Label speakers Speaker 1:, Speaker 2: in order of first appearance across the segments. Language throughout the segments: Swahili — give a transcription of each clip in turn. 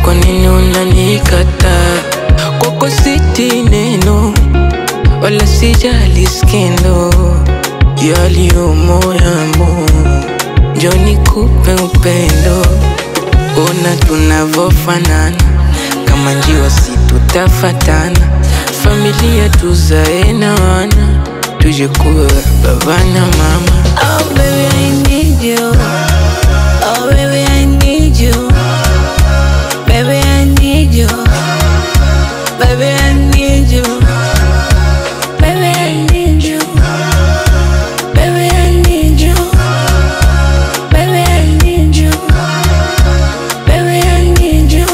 Speaker 1: kwa nini unanikataa? Kwako siti neno wala sijali skendo yaliyomo yamo, njo nikupe upendo. Ona tunavofanana kama njiwa, si tutafatana. Familia tuzae na wana, tuje kuwa baba na mama.
Speaker 2: Oh baby I need you. Oh baby I need you. Baby I need you. Baby I need you. Baby I need you. Baby I need you. Baby I need you. Baby I need you.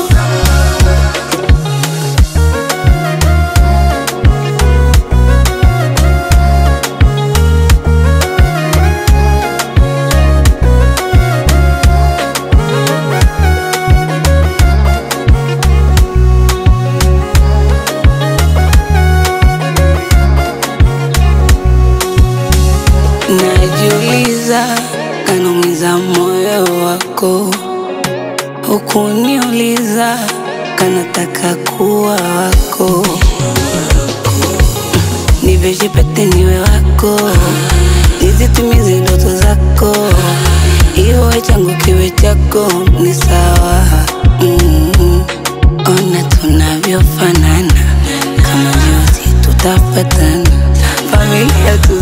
Speaker 2: Najiuliza, kanaumiza moyo wako, hukuniuliza, kanataka kuwa wako, niveshe pete niwe wako, nizitimize ndoto zako, iwe changu kiwe chako, ni sawa mm. Ona tunavyofanana, kama njozi tutafatana, familia tu